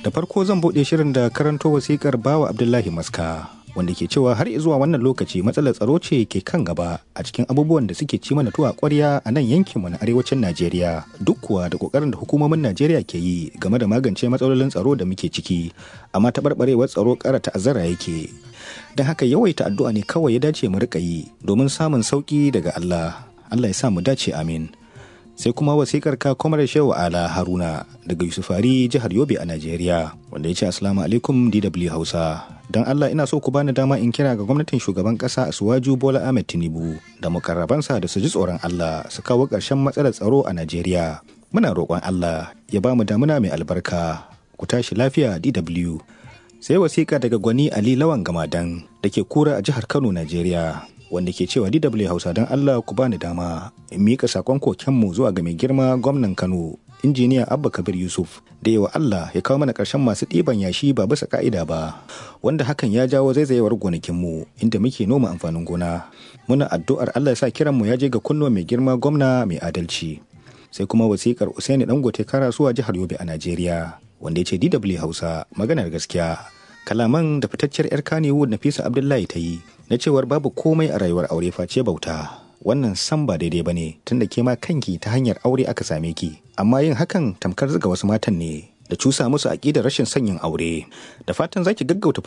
Da farko zan buɗe shirin da karanto wasikar bawa Abdullahi Maska wanda ke cewa har zuwa wannan lokaci matsalar tsaro ce ke kan gaba a cikin abubuwan da suke ci mana tuwa ƙwarya a nan yankinmu na arewacin Najeriya duk kuwa da ƙoƙarin da hukumomin Najeriya ke yi game da magance matsalolin tsaro da muke ciki amma taɓarɓarewar tsaro ƙara ta'azzara yake don haka yawaita addu'a ne kawai ya dace mu riƙa yi domin samun sauƙi daga Allah Allah ya sa mu dace amin sai kuma wasikar ka kwamar shehu ala haruna daga yusufari jihar yobe a najeriya wanda ya ce asalamu alaikum dw hausa don allah ina so ku bani dama in kira ga gwamnatin shugaban kasa asuwaju bola ahmed tinubu da mukarrabansa da su ji tsoron allah su kawo ƙarshen matsalar tsaro a najeriya muna roƙon allah ya ba mu damuna mai albarka ku tashi lafiya dw sai wasiƙa daga gwani ali lawan gamadan da ke kura a jihar kano najeriya wanda ke cewa DW Hausa don Allah ku bani dama in miƙa sakon kokenmu zuwa ga mai girma gwamnan Kano injiniya Abba Kabir Yusuf da yawa Allah ya kawo mana ƙarshen masu ɗiban yashi ba bisa ka'ida ba wanda hakan ya jawo zaizayewar gonakinmu inda muke noma amfanin gona muna addu'ar Allah ya sa kiranmu ya je ga kunnuwa mai girma gwamna mai adalci sai kuma wasikar Usaini Dangote Karasuwa jihar Yobe a Najeriya wanda ya ce DW Hausa maganar gaskiya kalaman da fitacciyar 'yar Kannywood Nafisa Abdullahi ta yi na cewar babu komai a rayuwar aure face bauta wannan san ba daidai ba ne tunda ke ma kanki ta hanyar aure aka same ki amma yin hakan tamkar zuga wasu matan ne da cusa musu aƙidar rashin sanyin aure da fatan zaki gaggauta